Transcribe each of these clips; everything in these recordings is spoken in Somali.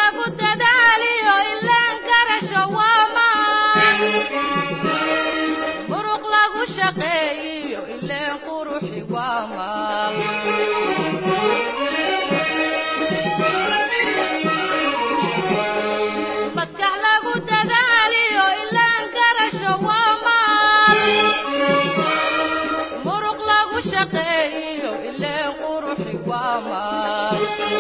lagu dadaaliyo ilaan garasho waa maan muruq lagu shaqeeyiyo ileen quruxi waa maal maskax lagu dadaaliyo ilaan garasho waa maal muruq lagu shaqeeyiyo ileen quruxi waa maal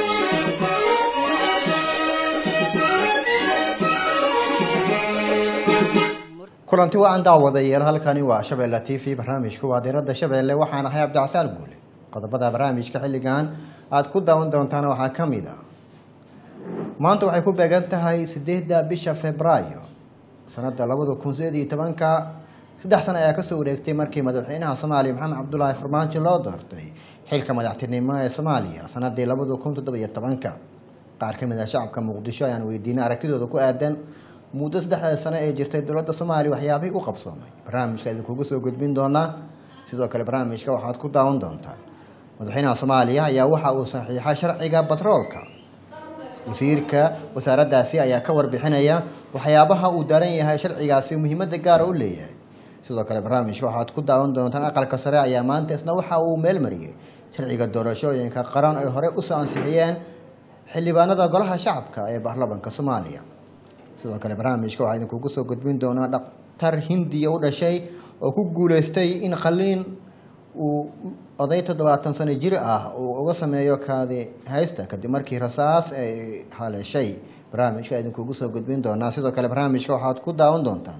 kulanti wacan daawadayaal halkani waa shabeelle t v barnaamijku waa diiradda shabeelle waxaan ahay cabdicasaal guule qodobada barnaamijka xilligan aada ku daawan doontaan waxaa ka mid ah maanta waxay ku beegan tahay sideedda bisha februaayo sanada labada kun sideed iyo tobanka saddex sano ayaa kasoo wareegtay markii madaxweynaha soomaaliya maxamed cabdulaahi farmaajo loo doortay xilka madaxtinimo ee soomaaliya sanadii labada kun toddobiyo tobanka qaar ka mid ah shacabka muqdisho ayaan weydiinay aragtidooda ku aadan muddo saddexda sano ee jirtay dowladda soomaaliya waxyaabihii u qabsoomay barnaamijka idinkugu soo gudbin doonaa sidoo kale barnaamijka waxaad ku daawan doontaan madaxweynaha soomaaliya ayaa waxa uu saxiixay sharciga batroolka wasiirka wasaaraddaasi ayaa ka warbixinaya waxyaabaha uu daran yahay sharcigaasi muhiimada gaara u leeyahay sidoo kale barnaamijka waxaad ku daawan doontaan aqalka sare ayaa maanta isna waxa uu meelmariyey sharciga doorashooyinka qaran ay horey usoo ansixiyeen xildhibaanada golaha shacabka ee baarlamanka soomaaliya sidoo kale barnaamijka waxaa idinkugu soo gudbin doonaa dhaktar hindiya u dhashay oo ku guuleystay in khaliin uu oday toddobaatan sano jir ah uu uga sameeyo kaadi haysta kadib markii rasaas ay haleeshay barnaamijka idinkugu soo gudbin doonaa sidoo kale barnaamijka waxaad ku daawan doontaan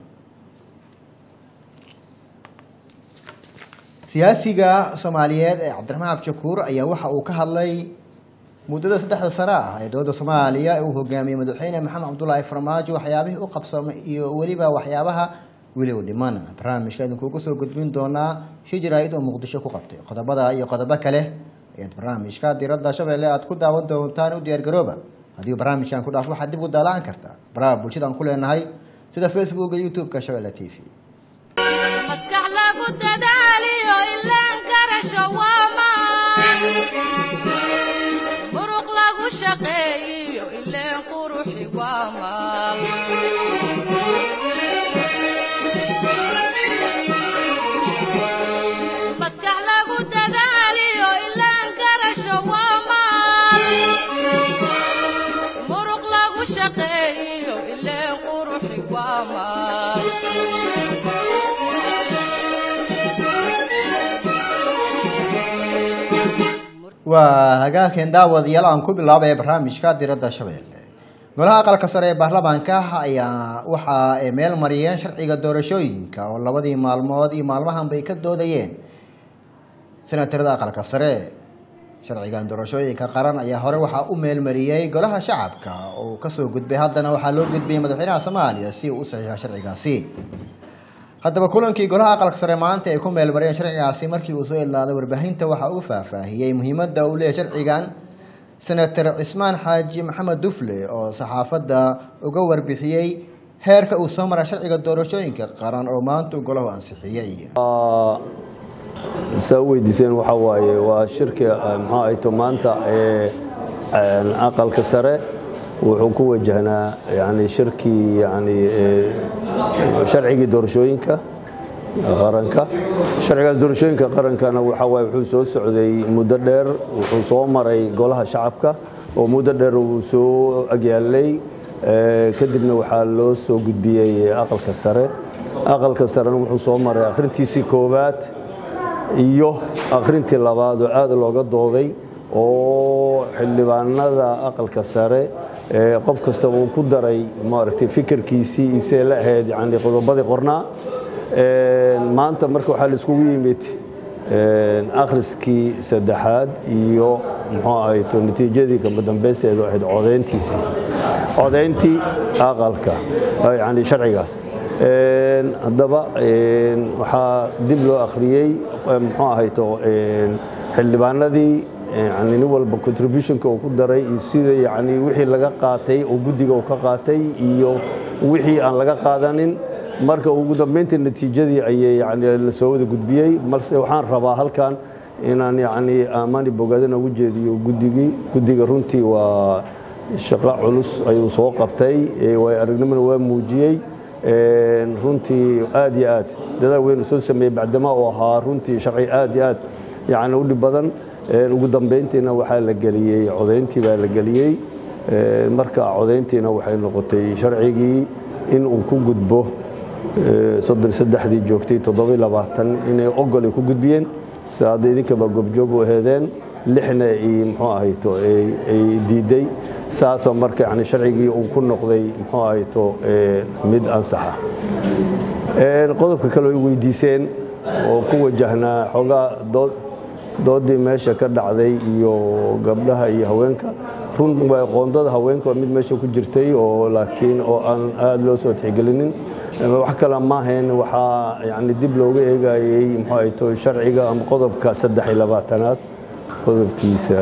siyaasiga soomaaliyeed ee cabdiraxmaan abshakuur ayaa waxa uu ka hadlay muddada saddexda sano ah ee dowladda soomaaliya uu hogaamiyey madaxweyne maxamed cabdulaahi farmaajo waxyaabihii u qabsoomay iyo weliba waxyaabaha weli u dhiman barnaamijka idinkugu soo gudbin doonaa shi jaraa'id oo muqdisho ku qabtay qodobada iyo qodobo kale ayaad barnaamijka diiradda shabeelle aad ku daawan doontaan u diyaargarooba haddii barnaamijkan ku dhaaf waxaad dib u daalaan kartaa baraha bulshada aan ku leenahay sida facebooka youtube-ka shabeelle t v maskax lagu dadaaliyo ilaan garasho waa maan muruq lagu shaqeeyiyo ileen quruxi waa maal maskax lagu dadaaliyo ilaan garasho waa maal muruq lagu shaqeeyiyo ileen quruxi waa maal waa hagaagkeen daawadayaal aan ku bilaabaya barnaamijka diradda shabeelle golaha aqalka sare ee baarlamaanka ayaa waxa ay meel mariyeen sharciga doorashooyinka oo labadii maalmood iyo maalmahan bay ka doodayeen senatarada aqalka sare sharcigan doorashooyinka qaran ayaa hore waxaa u meelmariyey golaha shacabka oo kasoo gudbay haddana waxaa loo gudbiyey madaxweynaha soomaaliya si uu u saxiixo sharcigaasi haddaba kulankii golaha aqalka sare maanta ay ku meelmariyeen sharcigaasi markii uu soo idlaaday warbaahinta waxa uu faahfaahiyey muhiimadda uu leeyahay sharcigan senator cismaan xaaji maxamed dufle oo saxaafadda uga warbixiyey heerka uu soo maray sharciga doorashooyinka qaran oo maanta uu golahu ansixiyey saa u weydiiseen waxaa waaye waa shirka maxaa ayto maanta ee aqalka sare wuxuu ku wajahnaa yani shirkii yani sharcigii doorashooyinka qaranka sharcigaas doorashooyinka qarankana waxaa waaye wuxuu soo socday muddo dheer wuxuu soo maray golaha shacabka oo muddo dheer uu soo agyaalay kadibna waxaa loo soo gudbiyey aqalka sare aqalka sarena wuxuu soo maray akhrintiisii koowaad iyo akhrintii labaad oo aad looga dooday oo xildhibaanada aqalka sare qof kasta uu ku daray maaragtay fikirkiisii isee la ahayd yani qodobadii qornaa maanta marka waxaa la iskugu yimid akhriskii saddexaad iyo muxuu ahayto natiijadii kama dambaysteedu ahayd codayntiisii codayntii aqalka yani sharcigaas haddaba waxaa dib loo akhriyey muxuu ahayto xildhibaanadii yani nin walba contributionka uu ku daray iyo sida yani wixii laga qaatay oo guddiga uu ka qaatay iyo wixii aan laga qaadanin marka ugu dambeyntii natiijadii ayay yani lasoo wada gudbiyey balse waxaan rabaa halkan inaan yani amani bogaadana ugu jeediyo guddigii guddiga runtii waa shaqo culus ayuu soo qabtay way aragnimona waa muujiyey runtii aad iyo aad dadaal weyn soo sameeyey bacdama oo ahaa runtii sharci aad iyo aad yani u dhib badan ugu dambayntiina waxaa la geliyey codayntii baa la geliyey marka codayntiina waxay noqotay sharcigii in uu ku gudbo soddon saddexdii joogtay toddobai labaatan inay ogol ay ku gudbiyeen sida hadda idinkaba goobjoog u aheedeen lixna ay muxuu ahayto ay diiday saasoo marka yani sharcigii uu ku noqday muxuu ahayto mid ansaxa qodobka kale ay weydiiseen oo ku wajahnaa xoogaa dood doodii meesha ka dhacday iyo gabdhaha iyo haweenka run qoondada haweenka waa mid meesha ku jirtay oo laakiin oo aan aada loo soo tixgelinin wax kale maahayn waxaa yani dib looga eegayey muxuu ahayto sharciga ama qodobka saddex iyo labaatanaad qodobkiisa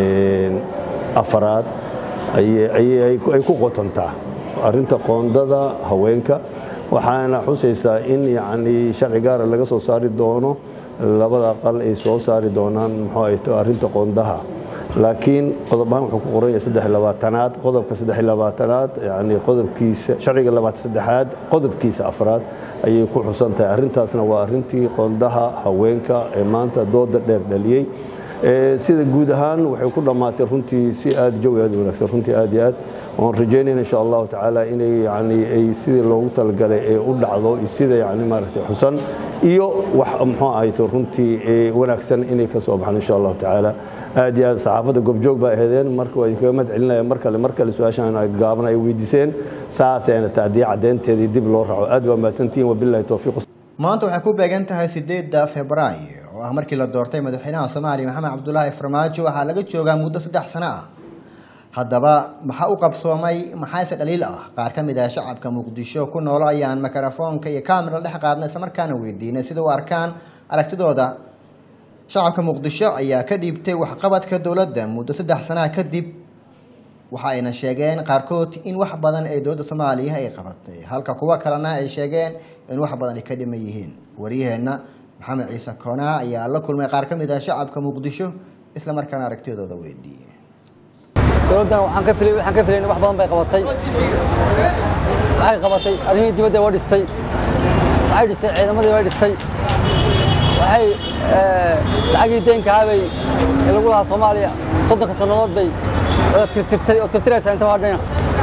afaraad ay ku qotontaa arinta qoondada haweenka waxaana xusaysaa in yani sharci gaara laga soo saari doono labada aqal ay soo saari doonaan muxuu ahayto arinta qoondaha laakiin qodob ahaan wuxuu ku qoran yahay saddex labaatanaad qodobka saddex labaatanaad yani qodobkiisa sharciga labaatan saddexaad qodobkiisa afraad ayay ku xusan tahay arrintaasna waa arrintii qoondaha haweenka ee maanta dooda dheer dhaliyey sida guud ahaan waxay ku dhammaatay runtii si aad jawi aad u wanaagsan runtii aad iyo aad oon rajaynayna insha allahu tacaala inay yani ay sidii loogu talagalay ee u dhacdo sida yani maaragtay xusan iyo wax muxuu ahayto runtii wanaagsan inay ka soo baxaan insha allahu tacaala aad iyo aad saxaafadda goobjoog baa aheedeen marka waa idinkaga mahad celinaya mar kale mar kale su-aashan gaaban ay weydiiseen saasayna tahdii caddeynteedii dib loo raaco aad baa mahadsantihiin wabillahi towfiiq maanta waxay ku beegan tahay sideedda februaayo oo ah markii la doortay madaxweynaha soomaaliya maxamed cabdulaahi farmaajo waxaa laga joogaa muddo saddex sano ah haddaba maxaa u qabsoomay maxaase dhaliil ah qaar ka mid ah shacabka muqdisho ku noolo ayaan mikrofoonka iyo kamera dhex qaadna islamarkaana weydiinay sida u arkaan aragtidooda shacabka muqdisho ayaa ka dhiibtay waxqabadka dowladda muddo saddex sanaha kadib waxa ayna sheegeen qaarkood in wax badan ee dowladda soomaaliya ay qabatay halka kuwo kalena ay sheegeen in wax badan ay ka dhiman yihiin waryaheenna maxamed ciise koonaa ayaa la kulmay qaar ka mid ah shacabka muqdisho islamarkaana aragtidooda weydiiyey dowladdan waxaan ka filay waxaan ka filayn wax badan bay qabatay waxay qabatay arrimihii dibadda waa dhistay waxay dhistay ciidamadii bay dhistay waxay lacagii deynka habay ee lagu lahaa soomaaliya soddonka sannadood bay wada tirtirtay oo tirtiraysaa inta hadhayna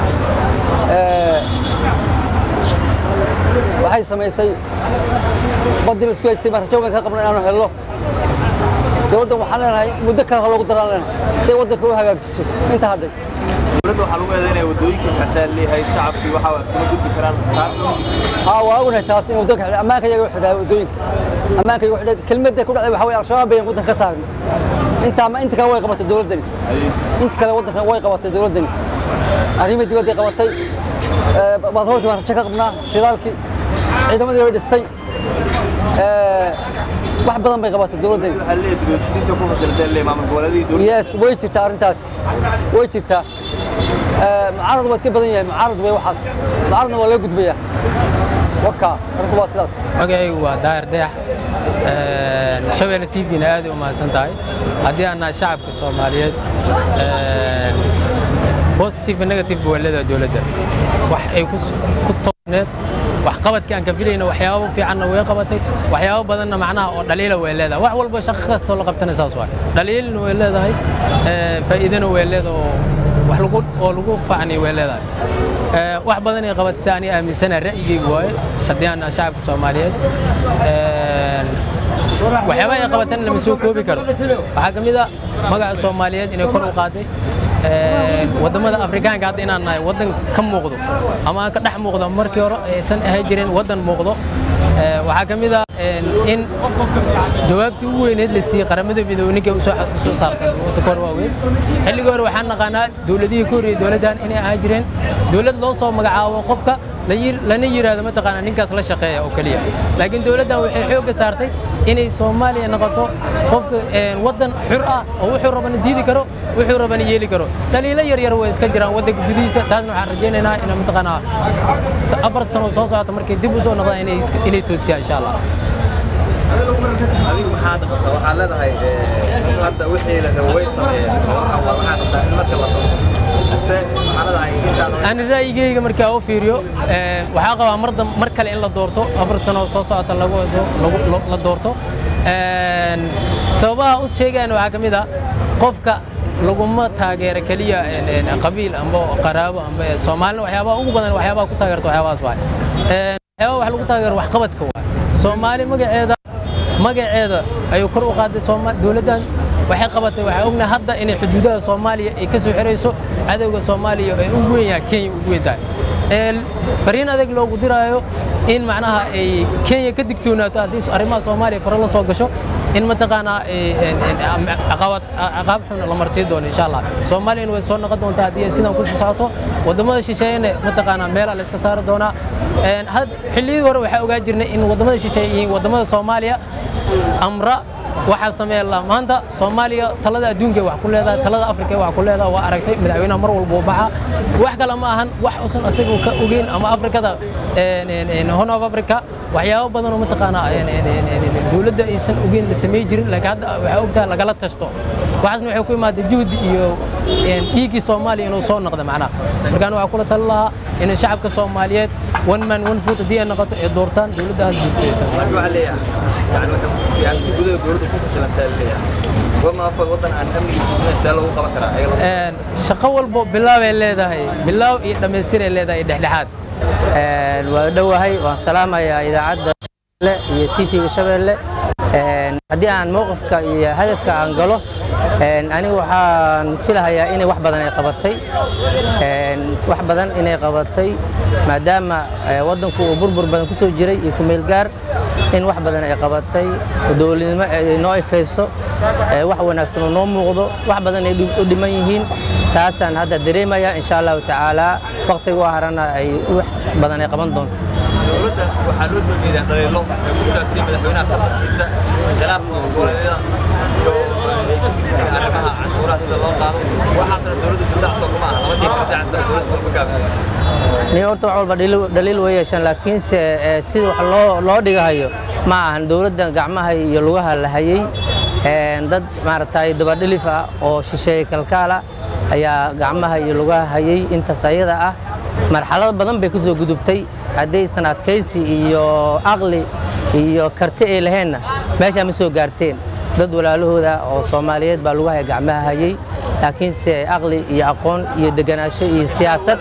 waxay samaysay baddii la isku haystay baan rajo weyn ka qabna inaanu helno dowladdan waxaan leenahay muddo kale ha loogu daraan leenahay si ay waddanka u hagaajiso inta hadhay dowladda waxaa lagu eedaynaya waddooyinka xirtaan leeyahay shacabkii waxa waa iskuma gudbi karaan taas haa waa ognahay taas in waddanka xidhay ammaanka iyaga u xidhaa waddooyinka ammaanka iyaga u xidhay kelmadda ku dhacday waxaa weeye al-shabaab bayan waddanka ka saarnay intaa ma inta kale way qabatay dowladdani inta kale waddanka way qabatay dowladdani arrimii dibadday qabatay baadhoolkii baan rajo ka qabnaa shidaalkii ciidamadii way dhistay wax badan bay qabatay dowladdani waxaa leeyahay dibadhisiinta ku fashilantay leeyahay maamul goboleedii dowladda yes way jirtaa arrintaas way jirtaa mucaarad waa iska badan yahay mucaarad way waxaas mucaaradna waa laga gudbayaa waka arrinku waa sidaas magacaygu waa daahir dayax shabeelle t v-na aad ay u mahadsan tahay haddii aan nahay shacabka soomaaliyeed positive negative waa leedahay dowladda wax ay ku toosneed waxqabadkii aan ka filayna waxyaabo fiicanna way qabatay waxyaabo badanna macnaha oo dhaliila way leedahay wax walba shaqo kastoo la qabtana saas waay dhaliilna way leedahay faa'iidana way leedahay oo wax lagu oo lagu faacnay way leedahay wax badan ay qabatay si aniga aaminsana ra'yigaygu waaye haddii aan nahay shacabka soomaaliyeed waxyaaba ay qabatana lama soo koobi karo waxaa ka mid a magaca soomaaliyeed inay kor u qaaday wadamada afrikaanka hadda inaan nahay waddan ka muuqdo ama aan ka dhex muuqdo markii hore aysan ahay jirin waddan muuqdo waxaa ka mid ah in jawaabtii ugu weyneed la siiyey qaramada midoobe ninkay usoo saartay waddanka hore waaweyn xilligii hore waxaan naqaanaa dowladihii ka horreeyey dowladdan inay ahaa jireen dowlad loo soo magacaabo qofka lana yiraahdo mataqaanaa ninkaas la shaqeeya oo keliya laakiin dowladdan waxay xoogga saartay inay soomaaliya noqoto qofka waddan xur ah oo wuxuu rabana diidi karo wuxuu rabana yeeli karo dhaliilo yar yar way iska jiraan waddanka gudihiisa taasna waxaan rajaynaynaa inay mataqaanaa afar sano soo socota markay dib u soo noqdaan inay inay toosiyaan insha allah adigu maxaad qabtaa waxaad leedahay hadda wixii la rabo way sameeyeen waxaa qabtaa in marka la tago ase macnada ay intaan ani ra'yigeyga markaa u fiiriyo ee, waxaa qabaa mar dam- mar kale in la doorto afar sano oo soo socota lagu lagu- lo- la doorto Een, sababaha u sheegayan waxaa ka mid ah qofka laguma taageero keliya een, een, qabiil amba qaraabo amba soomaalina waxyaabaha ugu badan waxyaabaha ku taageerta waxyaabahaas waay Een, waxyaabaha wax lagu taageero waxqabadka waay soomaali magaceeda magaceeda ayuu kor u qaaday Sooma- dowladdan waxay qabatay waxaa ognahay hadda inay xuduudaha soomaaliya ay ka soo xirayso cadowga soomaaliya ay ugu weyn yahay kenya ugu weyn tahay Ee, fariin adag loogu diraayo in macnaha ay kenya ka digtoonaato haddii arrimaha soomaaliya faro la soo gasho in mataqaanaa ee, een, een, am- caqabad caqaab xun la marsiin doono insha allah soomaaliyana way soo noqon doontaa haddii ay sidan kusii socoto waddamada shisheeyana mataqaanaa meelaa la iska saari doonaa Een, had xilliyadii hore waxaa ogaa jirnay in waddamada shisheeye iyo waddamada soomaaliya amra waxaa sameeya la maanta soomaaliya talada adduunka wax ku leedahay talada afrika wax ku leedahay waa aragtay madaxweynaha mar walba uu baxa wax kale ma ahan wax usan asaga ka ogeyn ama afrikada een, een, een, horn of africa waxyaabo badan oo mataqaanaa een, een, een, een, een, dowladda aysan ogeyn la samey jirin laakiin hadda waxaa ogtahay lagala tashto waxaasna waxay ku imaaday juhdi iyo een, dhiiggii soomaaliya inuu soo noqdo macnaha markaan waxaa kula tali lahaa in shacabka soomaaliyeed one man one foot haddii ay noqoto ay doortaan dowladda had jirto marka waxaa leeyahay yani waxay siyaasada gudaha dowladda ku fashilantaa leeyahay wama afad waddan aan amnigiisa sugnayn see lagu qaban karaa ayaga lagu Een, shaqo walbo bilaabay leedahay bilaaw iyo dhammaystiray leedahay dhexdhexaad waa dhowahay waan salaamayaa idaacadda shabeelle iyo tv-ga shabeelle Een, haddii aan mowqifka iyo hadafka aan galo een, anigu waxaan filahayaa inay wax badan ay qabatay Een, wax badan inay qabatay maadaama eh, waddanku uu burbur badan ku soo jiray iyo kumeel gaar in wax badan ay qabatay dowladnimo ay noo ifayso eh, wax wanaagsan oo noo muuqdo wax badan ay dhib- u dhiman yihiin taasaan hadda dareemaya insha allahu tacaala waqtigu harana ay wax badan ay qaban doonto dowladda waxaa loo soo jeedaa dhaliilo ee ku saabsan madaxweynaha safarkiisa khilaafka goboleedyada iyo eh, arrimaha canshuuraha sida loo qaado waxaasna dowladda dildacsan kuma aha labadii kala dacsan dowladda walba gaabisa ni horta wax walba dhaliil- dhaliil way yeeshaan laakiinse eh, sida wax loo loo dhigahayo ma ahan dowladda gacmaha iyo lugaha la hayay Een, dad maaragtay dabadhilif ah oo shisheeye kalkaala ayaa gacmaha iyo lugaha hayay intaas ayada ah marxalado badan bay ku soo gudubtay haddaysan adkaysi iyo aqli iyo karti ay laheenna meeshaa ma soo gaarteen dad walaalahooda oo soomaaliyeed baa lugaha gacmaha hayay laakiinse aqli iyo aqoon iyo deganaansho iyo siyaasad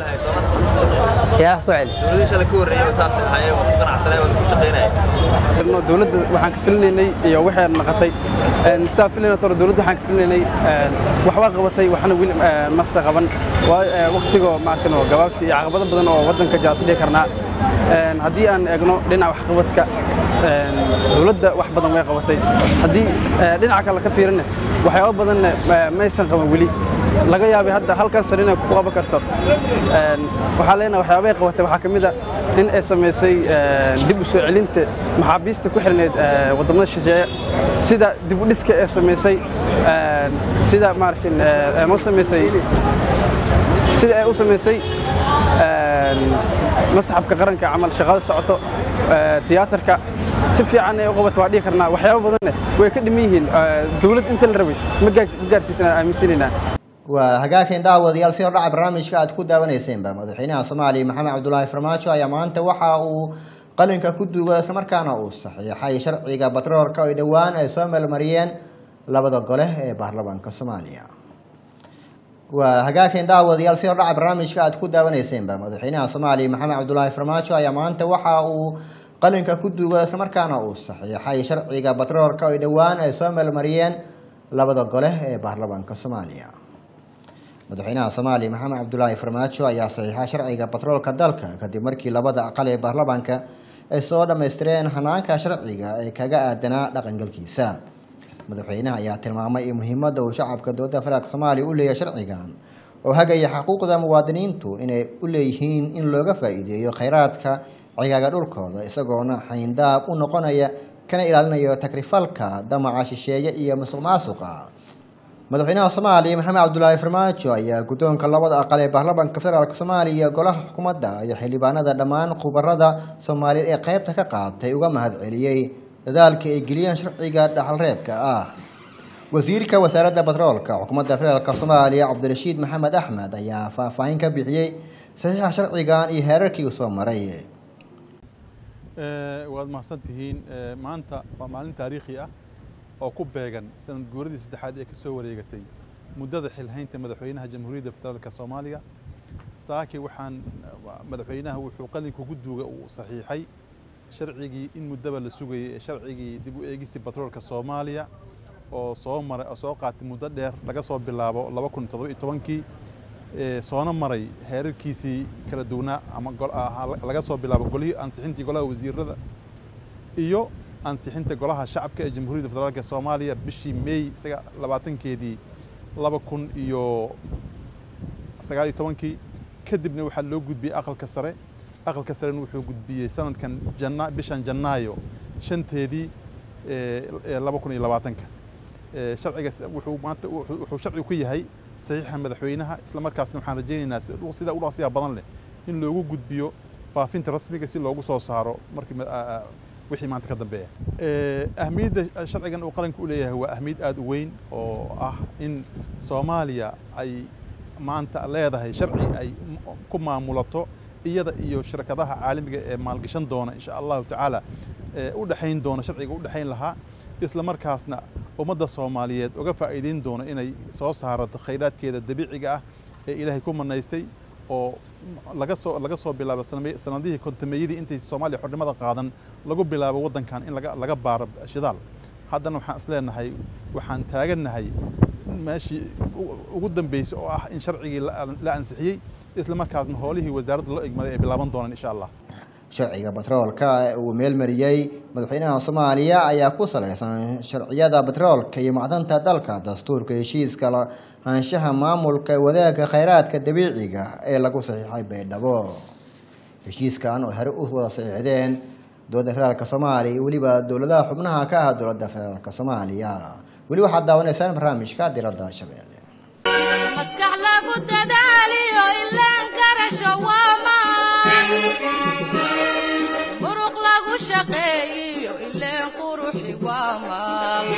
yaa ku celi dowladii shalay ka horreeyay saas ahaayeen oo ku ganacsanay oo ku shaqaynaya jirno dowladda waxaan ka filinaynay iyo waxay naqatay Een, saa filayna toro dowladda waxaan ka filinaynay een, wax waa qabatay waxna weli een, maqsa qaban waayo ee, waqtigoo maarkano gabaabsi iyo caqabado badan oo waddanka jaas dhihi karnaa Een, haddii aan eegno dhinaca waxqabadka een, dowladda wax badan way qabatay haddii ee, dhinaca kale ka fiirina waxyaabo badanna ma- maysan qaban weli laga yaabay hadda halkan sare inay ku qaban karto Een, waxaa leenahay waxyaabay qabatay waxaa ka mid a in ay samaysay een, dib u soo celinta maxaabiista ku xirneyd ee, waddamada shisheeye sida dib u dhiska ee samaysay een, sida maarkin ee ma samaysay sida ay u samaysay een, masxafka qaranka camal shaqada socoto ee, tiyaatarka si fiican ay u qabato waa dhihi karnaa waxyaabo badanne way ka dhiman yihiin ee, dowlad inta la rabay ma gaar- ma gaarsiisana aaminsanaynaa waa hagaageen daawadayaal si hordhaca barnaamijka aad ku daawanayseynba madaxweynaha soomaaliya maxamed cabdulaahi farmaajo ayaa maanta waxa uu qalinka ku duugay islamarkaana uu saxiixay sharciga batroolka oo dhowaan ay soo meelmariyeen labada gole ee baarlamaanka soomaaliya waa hagaageen daawadayaal si hordhaca barnaamijka aad ku daawanayseynba madaxweynaha soomaaliya maxamed cabdulaahi farmaajo ayaa maanta waxa uu qalinka ku duugay islamarkaana uu saxiixay sharciga batroolka oo dhowaan ay soo meelmariyeen labada gole ee baarlamaanka soomaaliya madaxweynaha soomaaliya maxamed cabdulaahi farmaajo ayaa saxiixa sharciga batroolka dalka kadib markii labada aqal ee baarlamaanka ay soo dhammaystireen hanaanka sharciga ee kaga aadanaa dhaqangalkiisa madaxweynaha ayaa tilmaamay in muhiimadda uu shacabka dowladda federaalk soomaaliya u leeyahay sharcigan oo hagaya xuquuqda muwaadiniintu inay u leeyihiin in looga faa'iideeyo khayraadka cigaaga dhulkooda isagoona xayndaab u noqonaya kana ilaalinayo takrifalka damaca shisheeye iyo musuq maasuqa madaxweynaha soomaaliya maxamed cabdulaahi farmaajo ayaa guddoonka labada aqal ee baarlamaanka federaalk soomaaliya golaha xukuumadda iyo xildhibaanada dhammaan khubarada soomaaliyeed ee qaybta ka qaatay uga mahadceliyey dadaalka ay geliyeen sharciga dhaxalreebka ah wasiirka wasaaradda batroolka xukuumadda federaalk soomaaliya cabdirashiid maxamed axmed ayaa faahfaahin ka bixiyey saxiixa sharcigan iyo heerarkii uu soo maray waad mahadsan tihiin maanta waa maalin taariikhi ah oo ku beegan sanad guuradii saddexaad ee ka soo wareegatay muddada xilhaynta madaxweynaha jamhuuriyadda federaalk soomaaliya saaki waxaan madaxweynaha wuxuu qalinka ugu duuga uu saxiixay sharcigii in muddaba la sugayay ee sharcigii dib u eegistii batroolka soomaaliya oo soo maray oo soo qaatay muddo dheer laga soo bilaabo laba kun toddoba iyo tobankii soona maray heerarkiisii kala duwanaa ama laga soo bilaabo golihii ansixintii golaha wasiirada iyo ansixinta golaha shacabka ee jamhuuriyadda federaalk soomaaliya bishii meey isaga labaatankeedii laba kun iyo sagaal iyo tobankii kadibna waxaa loo gudbiyey aqalka sare aqalka sarena wuxuu gudbiyey sanadkan jana bishan janaayo shanteedii laba kun iyo labaatanka sharcigaas wuxuu maanta wuxuu sharci ku yahay saxiixa madaxweynaha isla markaasna waxaan rajaynaynaa sida u dhaqsiya badan leh in loogu gudbiyo faafinta rasmiga si loogu soo saaro markii wixii maanta ka dambeeya ahmiyadda sharcigan uu qaranka u leeyahay waa ahmiyad aada u weyn oo ah in soomaaliya ay maanta leedahay sharci ay ku maamulato iyada iyo shirkadaha caalamiga ee maalgashan doona insha allahu tacaala u dhexayn doona sharciga u dhexayn lahaa isla markaasna ummadda soomaaliyeed uga faa'iideyn doona inay soo saarato khayraadkeeda dabiiciga ah ee ilaahay ku manaystay oo laga soo laga soo bilaabo sanadihii kontameeyadii intay soomaaliya xornimada qaadan lagu bilaabo waddankan in laga laga baaro shidaal haddana waxaan is leenahay waxaan taagannahay meeshii ugu dambeysay oo ah in sharcigii la ansixiyey isla markaasna howlihii wasaaradda loo egmaday ay bilaaban doonaan insha allah sharciga batroolka ee uu meelmariyey madaxweynaha soomaaliya ayaa ku salaysan sharciyada batroolka iyo macdanta dalka dastuurka heshiiska lahaanshaha maamulka wadaagga khayraadka dabiiciga ee lagu saxiixay baydhabo heshiiskan oo hore u wada saxiixdeen dowladda federaalk soomaaliya iyo weliba dowladaha xubnaha ka ah dowladda federaalk soomaaliya weli waxaad daawanaysaan barnaamijka diradda shabeelle maskax lagu dadaaliyo ilaan garasho waamaan muruq lagu shaqeeyiyo ileen quruxi waamaan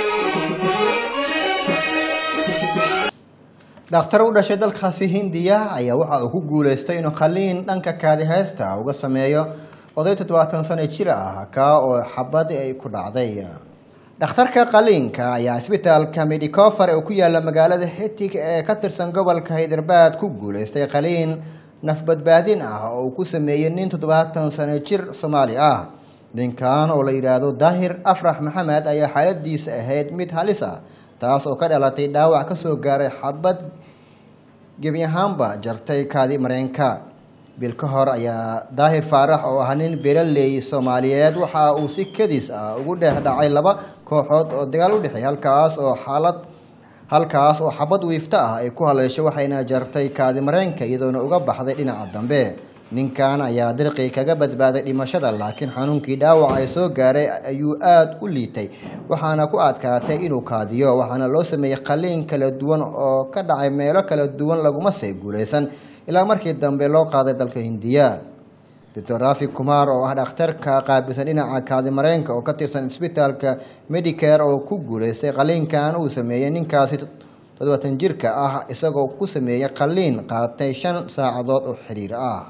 dhakhtar u dhashay dalkaasi hindiya ayaa waxa uu ku guuleystay inuu khaliin dhanka kaadi heesta uga sameeyo oday toddobaatan sano jir ah kaa oo xabad ay ku dhacday dhakhtarka qaliinka ayaa isbitaalka medicofer ee ku yaala magaalada hetig ee ka tirsan gobolka haydarbaad ku guuleystay qaliin nafbadbaadin ah oo uu ku sameeyey nin toddobaatan sano jir soomaali ah ninkan oo la yidhaahdo daahir afrax maxamed ayaa xaaladiisa ahayd mid halis ah taas oo ka dhalatay dhaawac ka soo gaaray xabad gebi ahaanba jartay kaadi mareenka bil ka hor ayaa daahir faarax oo ah nin beeraley soomaaliyeed waxa uu si kadis ah ugu dhex dhacay laba kooxood oo dagaal u dhexeey halkaas oo xaalad halkaas oo xabad wiifto ah ay ku haleesho waxayna jartay kaadi mareenka iyadoona uga baxday dhinaca dambe ninkan ayaa dirqii kaga badbaaday dhimashada laakiin xanuunkii dhaawac ay soo gaaray ayuu aada u liitay waxaana ku adkaatay inuu kaadiyo waxaana loo sameeyey qaliin kala duwan oo ka dhacay meelo kala duwan laguma see guulaysan ilaa markii dambe loo qaaday dalka hindiya doctor rafi kumar oo ah dhakhtarka qaabilsan dhinaca kaadi mareenka oo ka tirsan isbitaalka medicare oo ku guulaystay qaliinkan uu sameeyey ninkaasi toddobaatan jirka ah isagoo ku sameeyey qaliin qaatay shan saacadood oo xiriir ah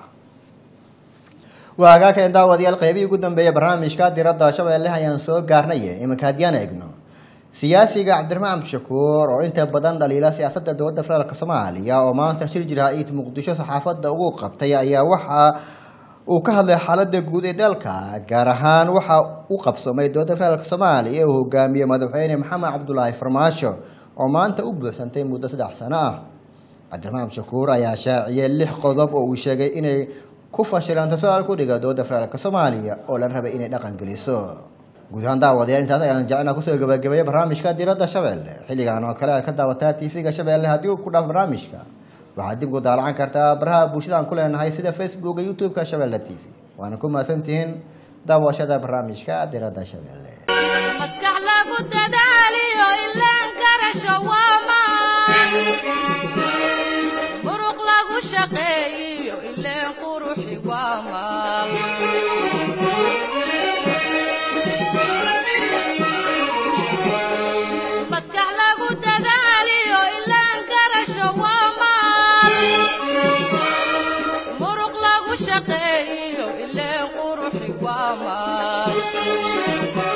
waa hagaageen daawadayaal qeybihii ugu dambeeya barnaamijka diradda shabeelle ayaan soo gaarnay iminka haddiyaan eegno siyaasiga cabdiraxmaan abdishakuur oo inta badan dhaliila siyaasadda dowladda federaalk soomaaliya oo maanta shir jira-iid muqdisho saxaafadda ugu qabtay ayaa waxa uu ka hadlay xaaladda guud ee dalka gaar ahaan waxa u qabsoomay dowladda federaalk soomaaliya ee uu hogaamiyey madaxweyne maxamed cabdulaahi farmaasho oo maanta u buuxsantay muddo saddex sano ah cabdiraxmaan abdishakuur ayaa shaaciyey lix qodob oo uu sheegay inay ku fashilaan tartaal ku dhiga dowladda federaalk soomaaliya oo la rabay inay dhaqan geliso guud ahaan daawadayaal intaas ayaan jecelnaa kusoo gabagabeeya barnaamijka diradda shabeelle xilligan oo kale aad ka daawataa tv-ga shabeelle haddii uu ku dhaaf barnaamijka waxaad dib ugu daalacan kartaa baraha bulshada aan ku leenahay sida facebook iyo youtube-ka shabeelle t v waana ku mahadsantihiin daawashada barnaamijka diradda shabeelle maskax lagu dadaaliyo ilaan garasho waamaan muruq lagu shaqeeyiyo ileen quruxi waamaan maskax Thank